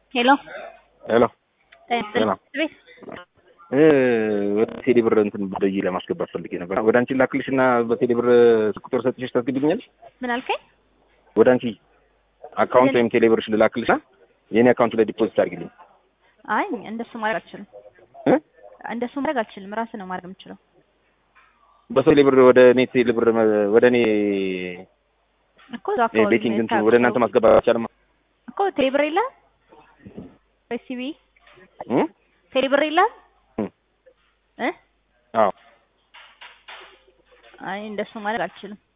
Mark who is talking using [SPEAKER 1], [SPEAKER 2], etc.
[SPEAKER 1] ሄሎ
[SPEAKER 2] ሄሎ
[SPEAKER 1] ጤና
[SPEAKER 2] ጤና
[SPEAKER 1] ቤት
[SPEAKER 2] ወደ ቴሌ ብር እንትን ብዬ ለማስገባት ፈልጌ ነበር። ወደ አንቺ ላክልሽ እና በቴሌ ብር ቁጥር ሰጥቼሽ ታስገቢልኛለሽ?
[SPEAKER 1] ምን አልከኝ?
[SPEAKER 2] ወደ አንቺ አካውንት ወይም ቴሌ ብርሽ ልላክልሽ እና የኔ አካውንት ላይ ዲፖዚት አድርጊልኝ።
[SPEAKER 1] አይ እንደሱ ማድረግ አልችልም።
[SPEAKER 2] እ?
[SPEAKER 1] እንደሱ ማድረግ አልችልም። ራስህ ነው ማድረግ የምችለው።
[SPEAKER 2] በሰው ቴሌ ብር ወደ እኔ ቴሌ ብር መ- ወደ እኔ
[SPEAKER 1] እኮ እዛው አካባቢ
[SPEAKER 2] ቤኪንግ እንትን
[SPEAKER 1] የምታውቀው
[SPEAKER 2] ወደ እናንተ ማስገባት አልቻልም።
[SPEAKER 1] እኮ ቴሌብር የለ ሲቢ
[SPEAKER 2] እ?
[SPEAKER 1] ቴሌብር የለ
[SPEAKER 2] እ?
[SPEAKER 1] እ
[SPEAKER 2] አዎ
[SPEAKER 1] አይ እንደሱ ማድረግ አልችልም።